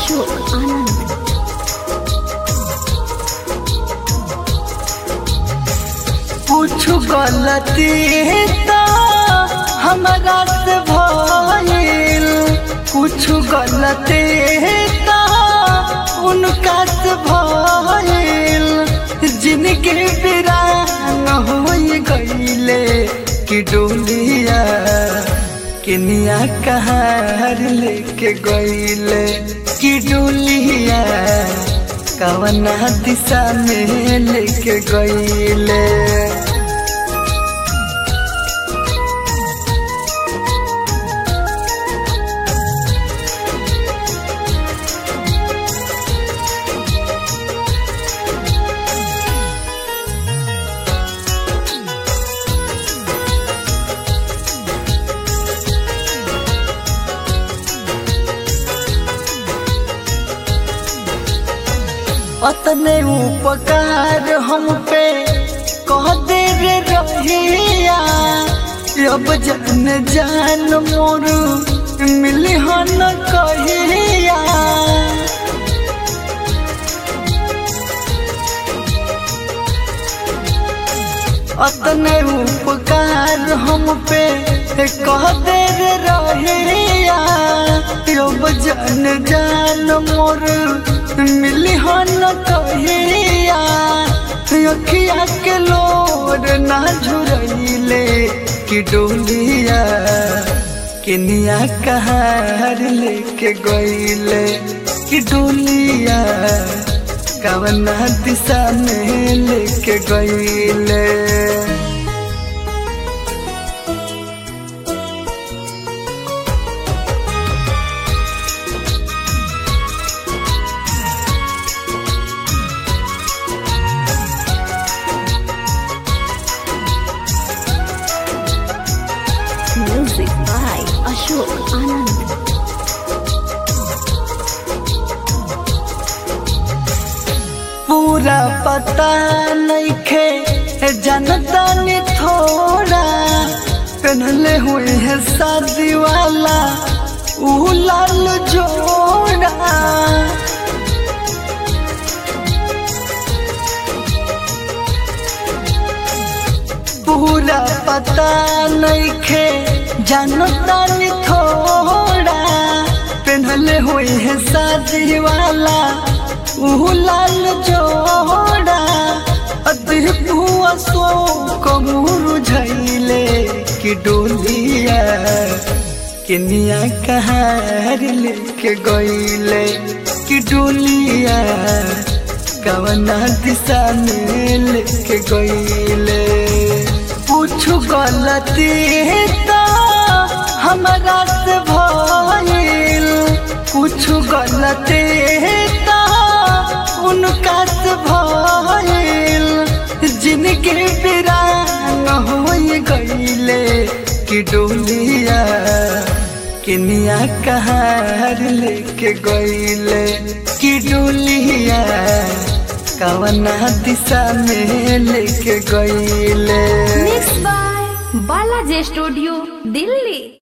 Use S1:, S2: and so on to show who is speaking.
S1: अशोक आनंद
S2: कुछ गलती तो हमारा से भइल कुछ गलती तो उनका से भइल जिनके बिरान हो गईले कि डोलिया किनिया कहार लेके गईले कि डोलिया कवना दिशा में लेके गईले अतने उपकार हम पे कह दे रे रहिया अब जन जान मोर मिली हन कहिया अतने उपकार हम पे कह दे रे रहिया अब जन जान मोर मिली हन कहिया अखिया के लोर ना झुरैले कि डोलिया किनिया कहार लेके गईले कि डोलिया कवना दिशा में लेके गईले
S1: म्यूजिक बाय अशोक आनंद
S2: पूरा पता नहीं खे जनता ने थोड़ा पहनले हुए है शादी वाला ऊ लाल जोड़ा पूरा पता नहीं खे जनता ने थोड़ा पहनले हुए है शादी वाला ऊ लाल जोड़ा अदहुआ सो कमूर झैले कि डोलिया किनिया कहार लेके गईले कि डोलिया कवना दिशा में लेके गईले कुछ गलती तो हमारा से भइल कुछ गलती तो उनका से भइल जिनके बिरान हो गईले कि डोलिया किनिया कहार लेके गईले कि डोलिया कवना दिशा में लेके गईले
S1: mix by Balaji studio Delhi